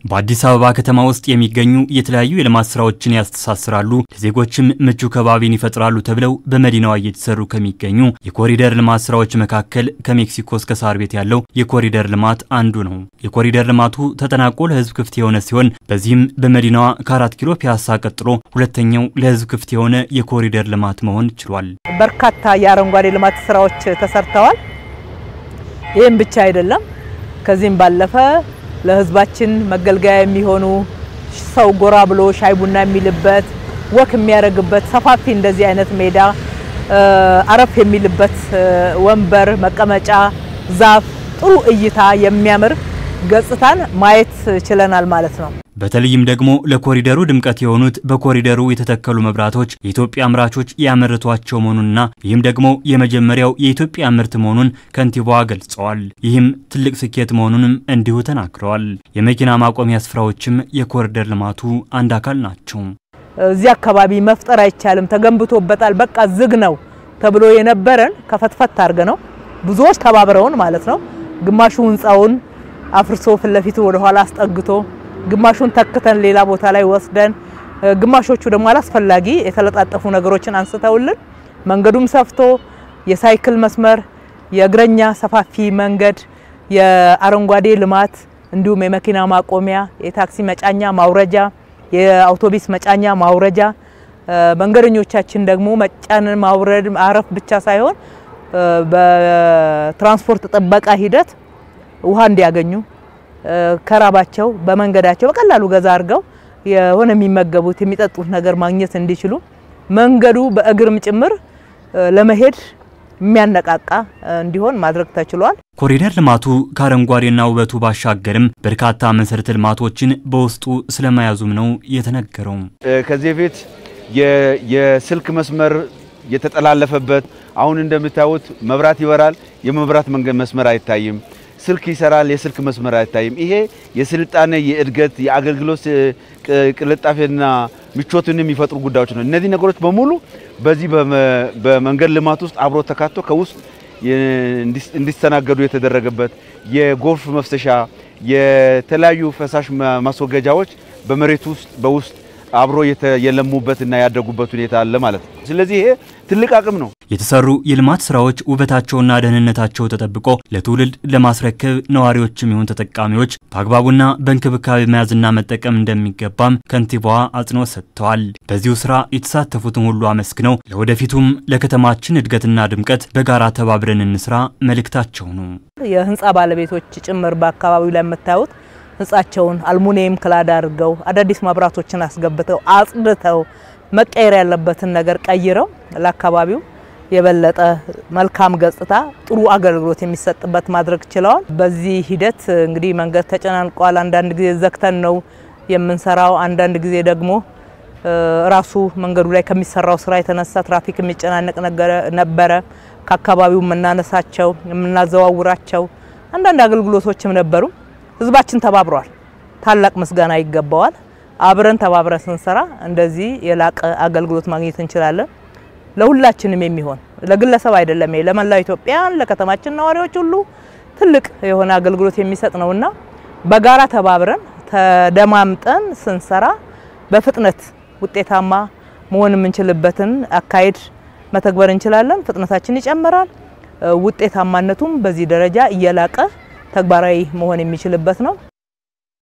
በአዲስ አበባ ከተማ ውስጥ የሚገኙ የተለያዩ የልማት ስራዎችን ያስተሳስራሉ፣ ለዜጎችም ምቹ ከባቢን ይፈጥራሉ ተብለው በመዲናዋ እየተሰሩ ከሚገኙ የኮሪደር ልማት ስራዎች መካከል ከሜክሲኮ እስከ ሳር ቤት ያለው የኮሪደር ልማት አንዱ ነው። የኮሪደር ልማቱ ተጠናቆ ለህዝብ ክፍት የሆነ ሲሆን በዚህም በመዲናዋ ከአራት ኪሎ ፒያሳ ቀጥሎ ሁለተኛው ለህዝብ ክፍት የሆነ የኮሪደር ልማት መሆን ችሏል። በርካታ የአረንጓዴ ልማት ስራዎች ተሰርተዋል። ይህም ብቻ አይደለም። ከዚህም ባለፈ ለህዝባችን መገልገያ የሚሆኑ ሰው ጎራ ብሎ ሻይ ቡና የሚልበት ወክ የሚያደርግበት ሰፋፊ እንደዚህ አይነት ሜዳ አረፍ የሚልበት ወንበር፣ መቀመጫ፣ ዛፍ፣ ጥሩ እይታ የሚያምር ገጽታን ማየት ችለናል ማለት ነው። በተለይም ደግሞ ለኮሪደሩ ድምቀት የሆኑት በኮሪደሩ የተተከሉ መብራቶች የኢትዮጵያ አምራቾች ያመረቷቸው መሆኑንና ይህም ደግሞ የመጀመሪያው የኢትዮጵያ ምርት መሆኑን ከንቲባዋ ገልጸዋል። ይህም ትልቅ ስኬት መሆኑንም እንዲሁ ተናግረዋል። የመኪና ማቆሚያ ስፍራዎችም የኮሪደር ልማቱ አንድ አካል ናቸው። እዚህ አካባቢ መፍጠር አይቻልም፣ ተገንብቶበታል፣ በቃ ዝግ ነው ተብሎ የነበረን ከፈትፈት አድርገ ነው ብዙዎች ተባብረውን ማለት ነው ግማሹ ህንፃውን አፍርሶ ፊት ለፊቱ ወደኋላ አስጠግቶ ግማሹን ተክተን ሌላ ቦታ ላይ ወስደን ግማሾቹ ደግሞ አላስፈላጊ የተለጣጠፉ ነገሮችን አንስተውልን መንገዱም ሰፍቶ የሳይክል መስመር፣ የእግረኛ ሰፋፊ መንገድ፣ የአረንጓዴ ልማት እንዲሁም የመኪና ማቆሚያ፣ የታክሲ መጫኛ ማውረጃ፣ የአውቶቢስ መጫኛ ማውረጃ፣ መንገደኞቻችን ደግሞ መጫን ማውረድ ማረፍ ብቻ ሳይሆን በትራንስፖርት ጥበቃ ሂደት ውሃ እንዲያገኙ ከራባቸው በመንገዳቸው በቀላሉ ገዛ አድርገው የሆነ የሚመገቡት የሚጠጡት ነገር ማግኘት እንዲችሉ መንገዱ በእግርም ጭምር ለመሄድ የሚያነቃቃ እንዲሆን ማድረግ ተችሏል። ኮሪደር ልማቱ ከአረንጓዴና ውበቱ ባሻገርም በርካታ መሰረተ ልማቶችን በውስጡ ስለመያዙም ነው የተነገረው። ከዚህ በፊት የስልክ መስመር የተጠላለፈበት አሁን እንደምታዩት መብራት ይበራል፣ የመብራት መንገድ መስመር አይታይም። ስልክ ይሰራል፣ የስልክ መስመር አይታይም። ይሄ የስልጣኔ የእድገት የአገልግሎት ቅልጣፌና ምቾትን የሚፈጥሩ ጉዳዮች ነው። እነዚህ ነገሮች በሙሉ በዚህ በመንገድ ልማት ውስጥ አብሮ ተካቶ ከውስጥ እንዲስተናገዱ የተደረገበት የጎርፍ መፍሰሻ፣ የተለያዩ ፈሳሽ ማስወገጃዎች በመሬት ውስጥ በውስጥ አብሮ የለሙበትና ያደጉበት ሁኔታ አለ ማለት ነው። ስለዚህ ይሄ ትልቅ አቅም ነው። የተሰሩ የልማት ስራዎች ውበታቸውና ደህንነታቸው ተጠብቆ ለትውልድ ለማስረከብ ነዋሪዎችም ይሁን ተጠቃሚዎች በአግባቡና በእንክብካቤ መያዝና መጠቀም እንደሚገባም ከንቲባዋ አጽንኦት ሰጥተዋል። በዚሁ ስራ የተሳተፉትን ሁሉ አመስግነው ለወደፊቱም ለከተማችን እድገትና ድምቀት በጋራ ተባብረን እንስራ መልእክታቸው ነው። የህንፃ ባለቤቶች ጭምር በአካባቢው ላይ የምታዩት ህንጻቸውን አልሙኒየም ክላድ አድርገው አዳዲስ መብራቶችን አስገብተው አጽድተው መቀየር ያለበትን ነገር ቀይረው ለአካባቢው የበለጠ መልካም ገጽታ፣ ጥሩ አገልግሎት የሚሰጥበት ማድረግ ችለዋል። በዚህ ሂደት እንግዲህ መንገድ ተጨናንቋል። አንዳንድ ጊዜ ዘግተን ነው የምንሰራው። አንዳንድ ጊዜ ደግሞ ራሱ መንገዱ ላይ ከሚሰራው ስራ የተነሳ ትራፊክ የሚጨናነቅ ነበረ። ከአካባቢው የምናነሳቸው የምናዘዋውራቸው አንዳንድ አገልግሎቶችም ነበሩ። ህዝባችን ተባብሯል። ታላቅ ምስጋና ይገባዋል። አብረን ተባብረን ስንሰራ እንደዚህ የላቀ አገልግሎት ማግኘት እንችላለን። ለሁላችንም የሚሆን ለግለሰብ አይደለም፣ ለመላው ኢትዮጵያን ለከተማችን ነዋሪዎች ሁሉ ትልቅ የሆነ አገልግሎት የሚሰጥ ነውና በጋራ ተባብረን ተደማምጠን ስንሰራ በፍጥነት ውጤታማ መሆን የምንችልበትን አካሄድ መተግበር እንችላለን። ፍጥነታችን ይጨምራል። ውጤታማነቱም በዚህ ደረጃ እየላቀ ተግባራዊ መሆን የሚችልበት ነው።